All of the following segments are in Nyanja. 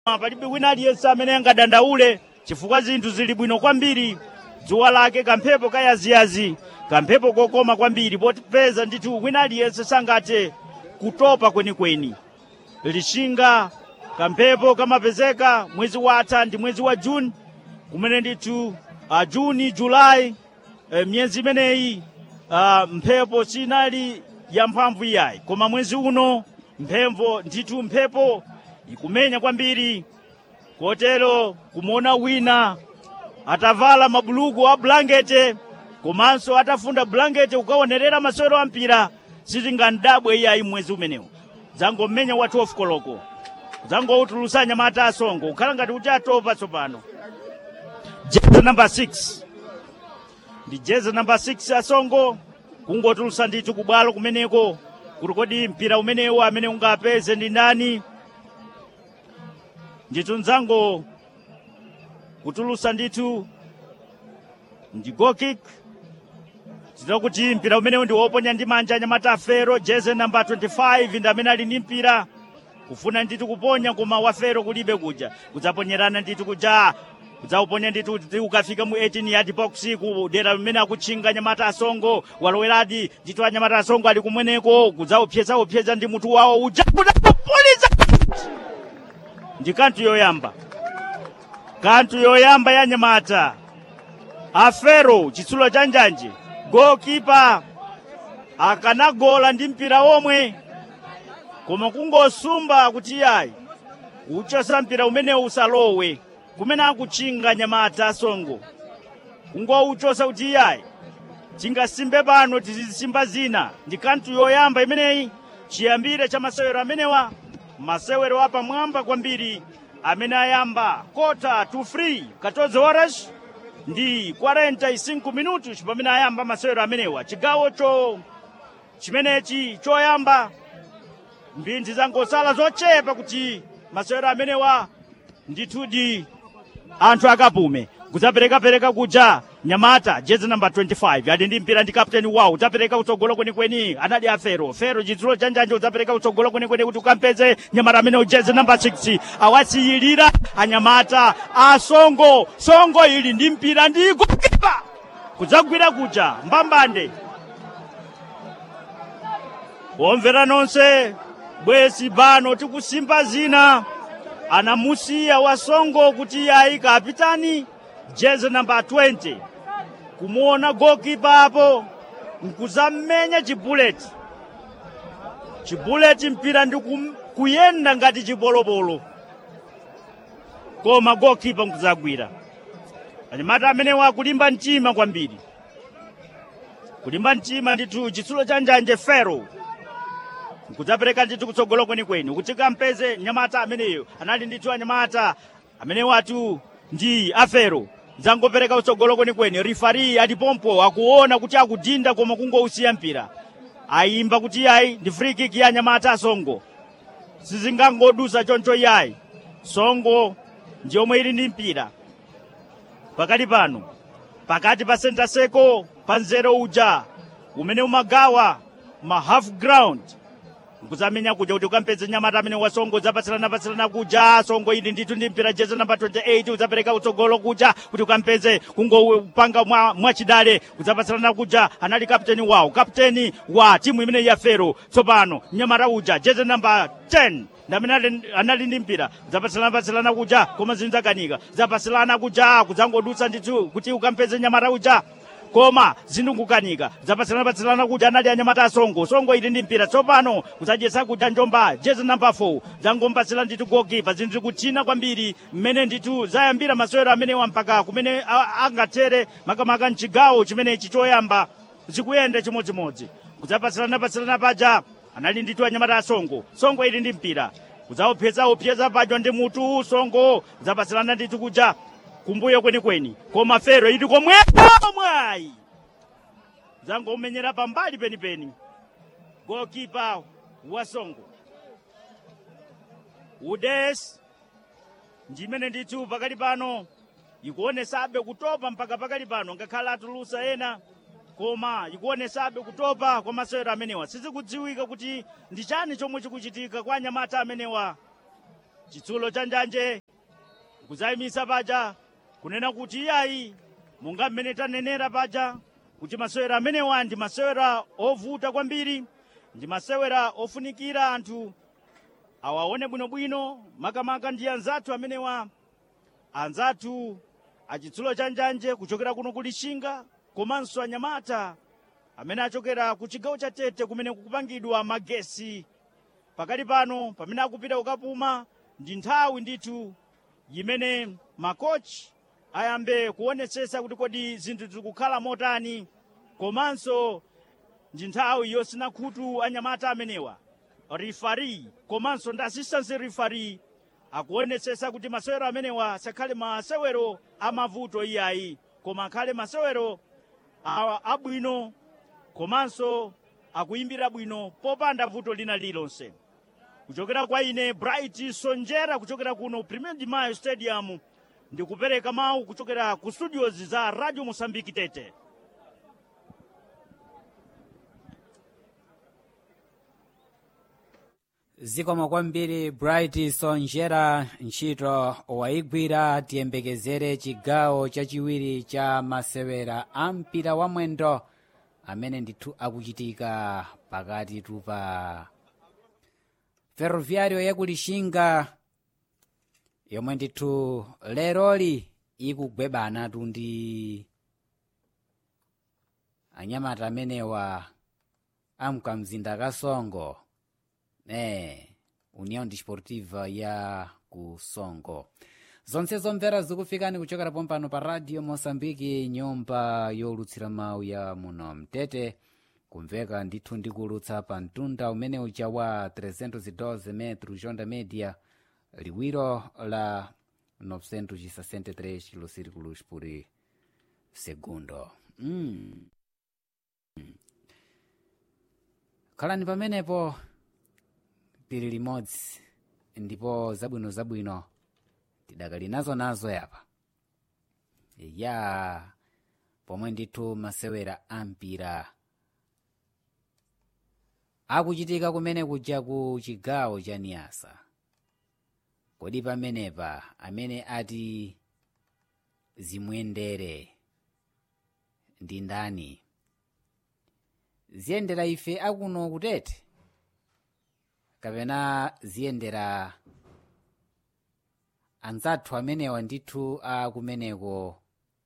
palibe wina aliyense amene angadandaule chifukwa zinthu zili bwino kwambiri dzuwa lake kamphepo kayaziyazi kamphepo kokoma kwambiri popeza ndithu wina aliyense sangathe kutopa kwenikweni lishinga kamphepo kamapezeka mwezi watha ndi mwezi wa juni kumene ndithu uh, juni julayi uh, myezi imeneyi uh, mphepo sinali yamphamvu iyayi koma mwezi uno mphepo ndithu mphepo ikumenya kwambiri kotero kumuona wina atavala mabuluku a bulangete komanso atafunda bulangete kukaonerera masewero a mpira sitingandabwe iyayi mwezi umenewu zangomenya wa 12 koloko zangoutulusa nyamata asongo kukhala ngati kuti atopa tsopano jezi namba 6 ndi jezi namba 6 asongo kungotulusa ndithu kubwalo kumeneko kuti kodi mpira umenewu amene ungapeze ndi ndani ndithu nzango kutulusa ndithu ndi gokik zita kuti mpira umenewu ndi woponya ndi manja anyamata afero jeze namba 25 ndi amene ali ndi mpira kufuna ndithu kuponya koma wafero kulibe kuja kudzaponyerana ndithu kuja kudzauponya ndithu kuti ukafika mu 18 yard box ku dera limene akutchinga anyamata asongo waloweradi ndithu anyamata asongo ali kumweneko kudzaupsyezaupsyeza ndi mutu wawo uja kudapoliza ndi kanthu yoyamba kanthu yoyamba ya nyamata afero chitsulo cha njanje gokipa akanagola ndi mpira omwe koma kungosumba kuti yayi uchosa mpira umenewu usalowe kumene akutchinga nyamata asongo kungouchosa kuti yayi tingasimbe pano tizisimba zina ndi kanthu yoyamba imeneyi chiyambire cha masewero amenewa masewero apamwamba kwambiri amene ayamba kota to free 14 horas ndi 45 minutos pamene ayamba masewero amenewa chigawocho chimenechi choyamba mphindi zangosala zochepa kuti masewero amenewa ndithudi anthu akapume kudzaperekapereka kuja nyamata jezi namba 25 ali ndi mpira ndi kapteni wawo udzapereka kutsogolo kwenikweni anali afero fero chitsulo cha njanje udzapereka kutsogolo kwenikweni kuti ukampeze nyamata amene jezi namba 6 awasiyilira anyamata asongo songo ili ndi mpira ndi gokipa kudzagwira kuja mbambande omvera nonse bwezi bano tikusimba zina anamusiya wasongo kuti yayi kapitani jezi namba 20 kumuona gokipa apo nkuzammenya chibuleti chibuleti mpira ndi kum- kuyenda ngati chibolobolo koma gokipa nkuzagwira anyamata amenewa akulimba mtima kwambiri kulimba mtima ndithu chitsulo cha njanje fero nkudzapereka ndithu kutsogolo kwenikweni kuti kampeze nyamata ameneyo anali ndithu anyamata amene watu ndi afero zangopereka kutsogolo kwenikweni rifari alipompo akuona kuti akudinda koma kungousiya mpira ayimba kuti yayi ndi free kick ya anyamata asongo sizingangodusa choncho yayi songo ndi yomwe ili ndi mpira pakati pano pakati pa center circle pa nzero uja umene umagawa ma half ground nkuzamenya kuja kuti ukampeze nyamata amene wasongo udzapatsilana-patsilana kuja songo ili ndithu ndi mpira jezi namba 28 udzapereka kutsogolo kuja kuti ukampeze kungopanga mwa, mwachidale udzapatsilana kuja anali kapteni wawo kapteni wa timu imene ya fero tsopano nyamata uja jezi namba 10 ndamene ali- anali ndi mpira zapatsilana-patsilana kuja koma zinzakanika zapatsilana kuja kudzangodutsa ndithu kuti ukampeze nyamata uja koma zindungukanika zapatsilana-patsilana kuti anali anyamata asongo songo ili ndi mpira tsopano kudzadyetsa kuja njomba jezi namba 4 zangompatsira ndithu gokipa zinthu zikuthina kwambiri mmene ndithu zayambira masewero amenewa mpaka kumene a- angathere makamaka mchigawo chimenechi choyamba zikuyenda chimodzimodzi kudzapatsilana-patsilana paja anali ndithu anyamata asongo songo ili ndi mpira kudzauphyeza paja ndi mutu songo zapatsilana ndithu kuja kumbuyo kwenikweni koma fero ili komwepo mwayi zangomenyera pambali penipeni gokipa wa songo udes ndimene ndithu pakali pano ikuonesabe kutopa mpaka pakali pano ngakhale atulusa ena koma ikuonesabe kutopa kwa masewero amenewa sizikudziwika kuti ndi chani chomwe chikuchitika kwa anyamata amenewa chitsulo cha njanje kudzayimisa paja kunena kuti iyayi monga mmene tanenera paja kuti masewera amenewa ndi masewera ovuta kwambiri ndi masewera ofunikira anthu awaone bwinobwino makamaka ndi anzathu amenewa anzathu achitsulo cha njanje kuchokera kuno ku lixinga komanso anyamata amene achokera ku chigawo cha tete kumene kukupangidwa magesi pakali pano pamene akupita kukapuma ndi nthawi ndithu imene makochi ayambe kuonetsetsa kuti kodi zinthu zikukhala motani komanso ndi nthawi yosina khutu anyamata amenewa rifari komanso ndi assistant rifari akuonetsetsa kuti masewero amenewa asakhale masewero amavuto iyayi koma akhale masewero a- abwino komanso akuyimbira bwino popanda vuto lina lilonse kuchokera kwa ine bright sonjera kuchokera kuno premier de mayo stadium ndikupereka mawu kuchokera ku studios za radio mosambiki tete zikomo kwambiri bright sonjera ntchito wayigwira tiyembekezere chigawo chachiwiri cha masewera a mpira wa mwendo amene ndithu akuchitika pakati tupa ferroviario yakulixinga yomwe ndithu leroli ikugwebana tu ndi anyamata amenewa amkamzinda kasongo eh união desportiva ya ku songo zonse zomvera zikufikani kuchokera pompano pa radio moçambike nyumba yolutsira mawu ya muno mtete kumveka ndithu ndikulutsa pa mtunda umene uja wa 312 metro jonda media liwiro la 963 kilosirikulos por segundo mm. khalani pamenepo tili limodzi ndipo zabwino zabwino tidakali nazo nazo yapa ya pomwe ndithu masewera ampira akuchitika kumene kuja ku chigawo cha niyasa kodi pamenepa amene ati zimuyendere ndi ndani ziyendera ife akuno kutete kapena ziyendera anzathu amenewa ndithu akumeneko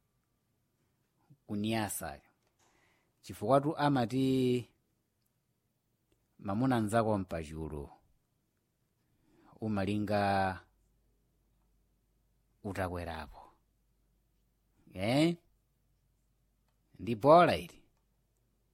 kuniyasa chifukwatu amati mamuna anzako mpachulu umalinga utakwerapo eh? ndi bola ili